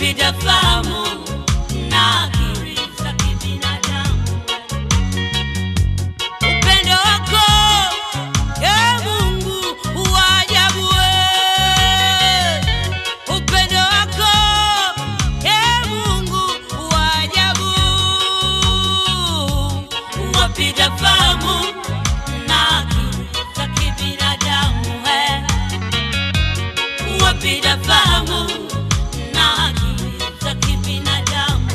wapita fahamu na akili za kibinadamu. Upendo wako e Mungu wa ajabu, we. upendo wako e Mungu wa ajabu, wapita fahamu na akili za kibinadamu we wapita fahamu na akili za kibinadamu.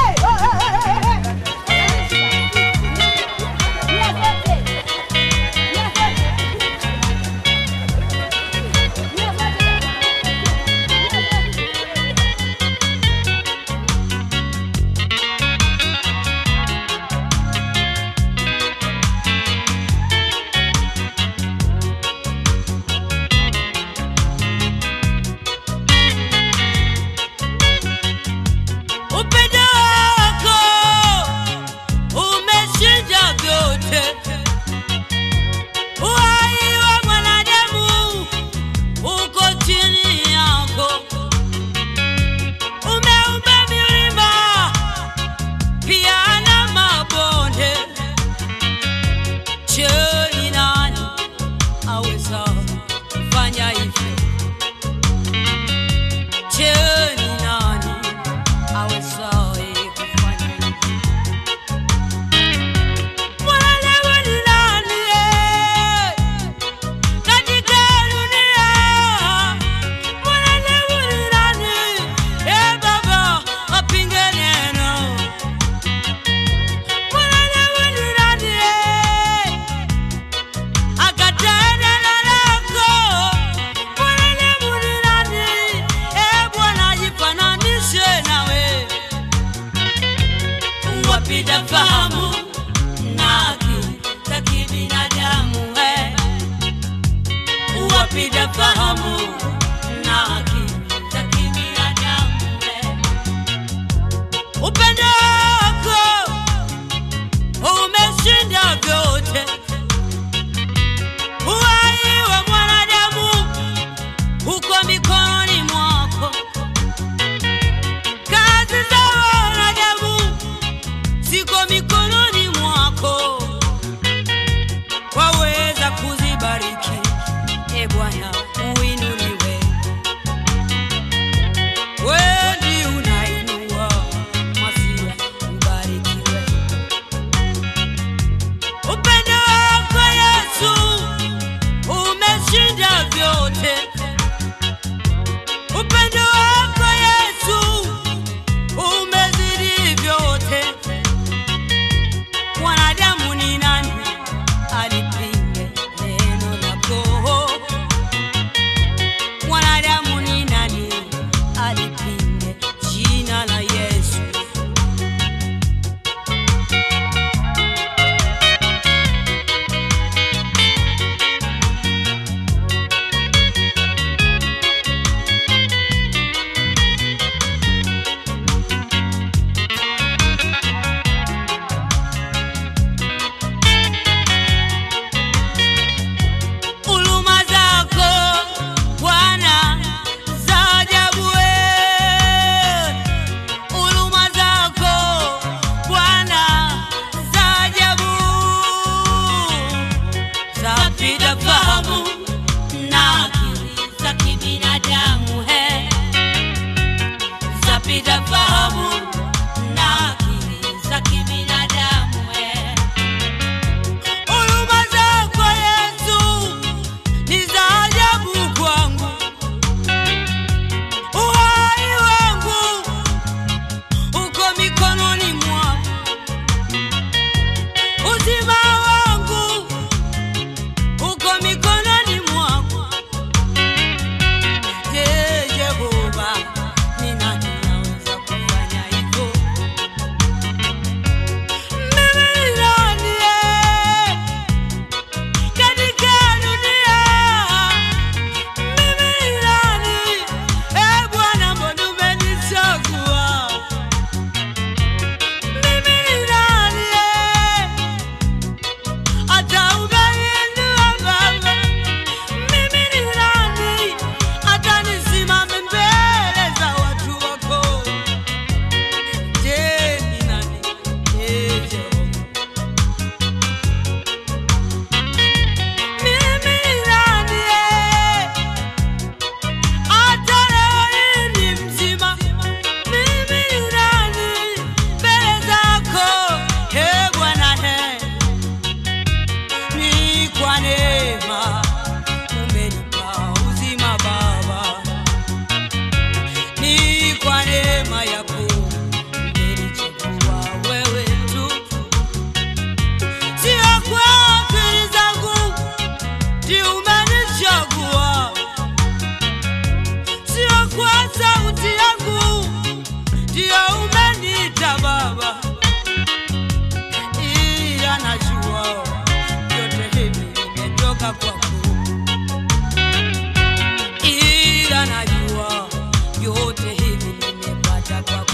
Upendo wako umeshinda vyote. Uhai wa mwanadamu uko chini yako. Umeumba milima pia na mabonde. Je, ni nani aweza kufanya hivyo? Je, ni nani awezaye kufanya hivyo? Mwanadamu ni nani, eh, katika dunia? Mwanadamu ni nani, eh, Baba, apinge neno? Mwanadamu ni nani, eh, akatae neno lako? Mwanadamu ni nani, eh, Bwana, jifananishe nawe wapita fahamu na akili za kibinadamu we wapita fahamu na akili za kibinadamu we upendo wako umeshinda vyote uhai wa mwanadamu uko mikononi mwako kazi za wanadamu ziko mikononi mwako, waweza kuzibariki. E Bwana, uinuliwe. Wewe ndiye unainua Masia, ubarikiwe. Upendo wako Yesu umeshinda vyote. Upendo wako Yesu umezidi vyote. Mwanadamu ni nani alipinge neno lako? kwa neema umenipa uzima Baba, ni kwa neema yako umenichagua wewe tu, sio kwa akili zangu ndio umenichagua, sio kwa sauti yangu ndio umeniita Baba, ila najua yote hivi imetoka kwako, ila najua yote hivi nimepata kwako.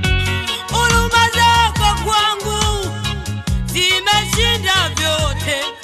Huruma zako kwangu zimeshinda vyote,